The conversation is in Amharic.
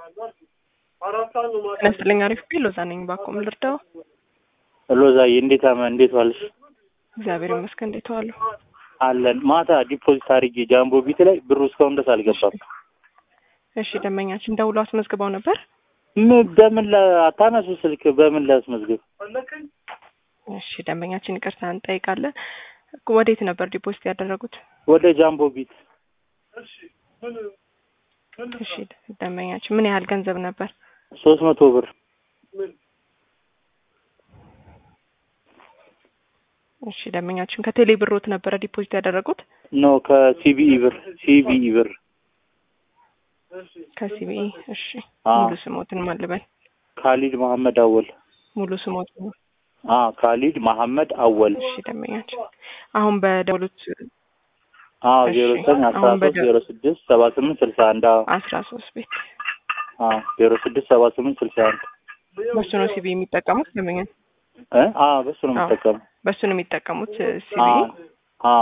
ጤና ይስጥልኝ አሪፍ ቢል ሎዛ ነኝ ባኮም ልርዳው ሎዛዬ እንዴት አመ እንዴት ዋልሽ? እግዚአብሔር ይመስገን እንዴት ዋሉ? አለን ማታ ዲፖዚት አድርጌ ጃምቦ ቢት ላይ ብሩ እስካሁን ድረስ አልገባም። እሺ ደንበኛችን ደውሎ አስመዝግበው ነበር። ምን በምን አታነሱ ስልክ በምን ላስመዝግብ? እሺ ደንበኛችን ይቅርታ እንጠይቃለን። ወዴት ነበር ዲፖዚት ያደረጉት? ወደ ጃምቦ ቢት እሺ ደንበኛችን ምን ያህል ገንዘብ ነበር? ሶስት መቶ ብር እሺ ደንበኛችን ከቴሌ ብሮት ነበረ ዲፖዚት ያደረጉት? ኖ ከሲቢኢ ብር ሲቢኢ ብር ከሲቢኢ እሺ አዎ። ሙሉ ስሞትን ማልበል ካሊድ መሐመድ አወል ሙሉ ስሞት አ ካሊድ መሐመድ አወል እሺ ደንበኛችን አሁን በደውሉት አ እሺ፣ ዜሮ ዘጠኝ አስራ አሁን ሶስት በደ- ዜሮ ስድስት ሰባ ስምንት ስልሳ አንድ አስራ ሶስት ቤት አ ዜሮ ስድስት ሰባ ስምንት ስልሳ አንድ በሱ ነው ሲቢ የሚጠቀሙት ደንበኛ እ አ በሱ ነው አዎ። የምጠቀመው በሱ ነው የሚጠቀሙት ሲቢ አ አ